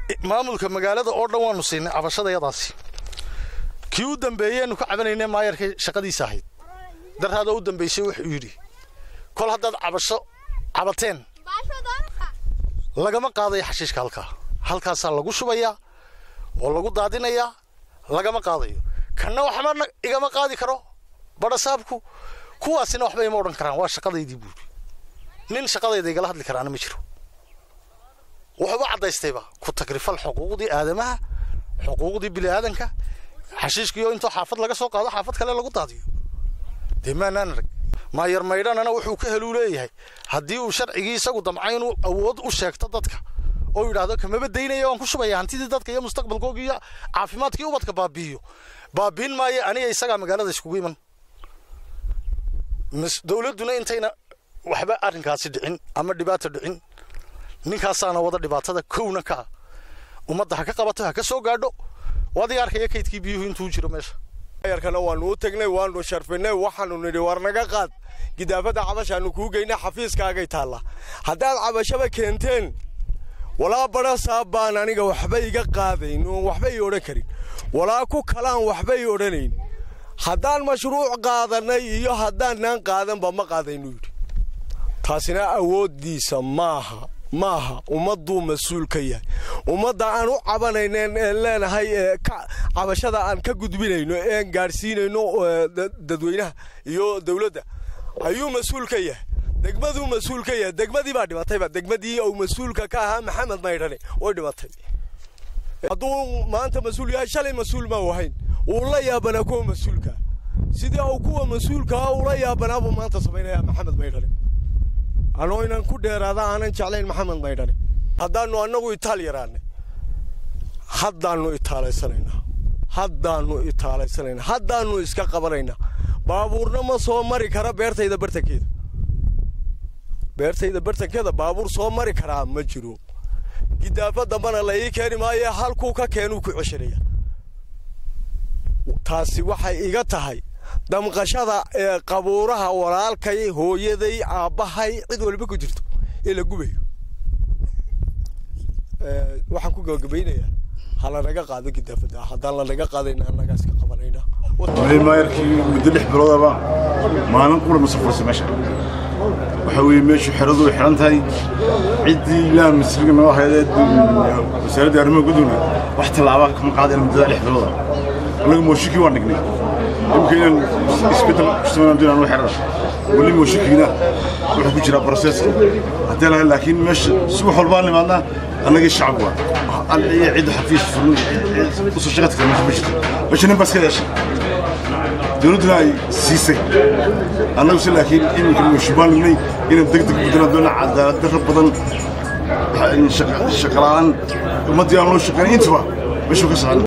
maamulka magaalada oo dhan waanu siinay cabashadayadaasi kii u dambeeyeenu ka cabanayne maayarkay shaqadiisa ahayd daraada u dambaysay wuxuu yidhi kol haddaad cabasho cabateen lagama qaadayo xashiishka halkaa halkaasaa lagu shubayaa oo lagu daadinayaa lagama qaadayo kanna waxba igama qaadi karo badhasaabku kuwaasina waxba ima odhan karaan waa shaqadaydii buuri nin shaqadayda igala hadli karaana ma jiro wuxuuba caddaystayba ku tagrifal xuquuqdii aadamaha xuquuqdii bini'aadanka xashiishkiioo intoo xaafad laga soo qaado xaafad kale lagu daadiyo dee maanaan arag maayar maydhanana wuxuu ka heluu leeyahay haddii uu sharcigii isagu damca inuu awood u sheegto dadka oo yidhaahdo kamaba daynaya waan ku shubaya hantidii dadka iyo mustaqbalkoogii iyo caafimaadkii ubadka baabi'iyo baabiin maayo aniga isagaa magaalada iskugu iman dowladduna intayna waxba arrinkaasi dhicin ama dhibaata dhicin ninkaasaana wada dhibaatada kowna ka ah ummadda ha ka qabato ha ka soo gaadho waadiga arkaya kaydkii biyuhu intuu jiro meesha yarkana waanu u tagnay waanu sharfinay waxaanu nidhi war naga qaad gidaafadda cabashaanu kuu geynay xafiiskaagay taalla haddaad cabashaba keenteen walaa badha saab baan aniga waxba iga qaadayn oon waxba ii odhan karin walaa ku kalaan waxba ii odhanayn haddaan mashruuc qaadannay iyo haddaanaan qaadanba ma qaadaynu yidhi taasina awooddiisa maaha maaha ummadduu mas-uul ka yahay ummadda aan u cabanaynen een leenahay ee cabashada aan ka gudbinayno een gaadhsiinayno dadweynaha iyo dowladda ayuu mas-uul ka yahay degmaduu mas-uul ka yahay degmadii baa dhibatayba degmadii uu mas-uulka ka ahaa maxamed maydhane way dhibatay hadduu maanta mas-uul yahay shalay mas-uul ma ahayn wuu la yaabanaa kuwa mas-uulka sidii uu kuwa mas-uulkaa ula yaabanaa buu maanta samaynayaa maxamed maydhane anoo inaan ku dheeraada aanan jeclayn maxamed maydhane haddaannu annagu itaal yaraannay haddaannu itaalaysanaynaa haddaannu itaalaysanaynaa haddaannu iska qabanaynaa baabuurna ma soo mari kara beertayda bartankeeda beertayda bartankeeda baabuur soo mari karaa ma jiro gidaafa dambana la ii keeni maayo halkuu ka keenuu ku ceshanaya taasi waxay iga tahay damqashada ee qabuuraha walaalkay hooyaday aabbahay cid waliba ku jirto ee la gubayo waxaan ku gabagabaynayaa ha lanaga qaado gidaafada haddaan lanaga qaadayna annagaa iska qabanayna maayarkii muddo lix biloodaba maalin qura ma safursa meesha waxa weeye meeshu xeradu way xiran tahay ciddii ilaah masriga noo hayadee wasaaradda arrimaha gudooga wax tallaaba kama qaadayna muddada lix bilooda annaga mooshikii waan dhignay imika inaan isbeddel kusamaynan doonaan u xerada weli mooshikiina wuxuu ku jiraa broseska haddee lahay laakiin meesha si wax walbaan nimaadnaa annagii shacab waa alciya cidda xafiis furin usoo shaqadka kale meesha ma jirto meesha nin baa iska yeeshay dowladduna ay siisay annaguse laakiin iminka mooshibbaan dhignay inaan deg deg beddelaan doona cadaalad darro badan shaqala'aan ummaddii aan loo shaqayn intaba meeshuu ka socon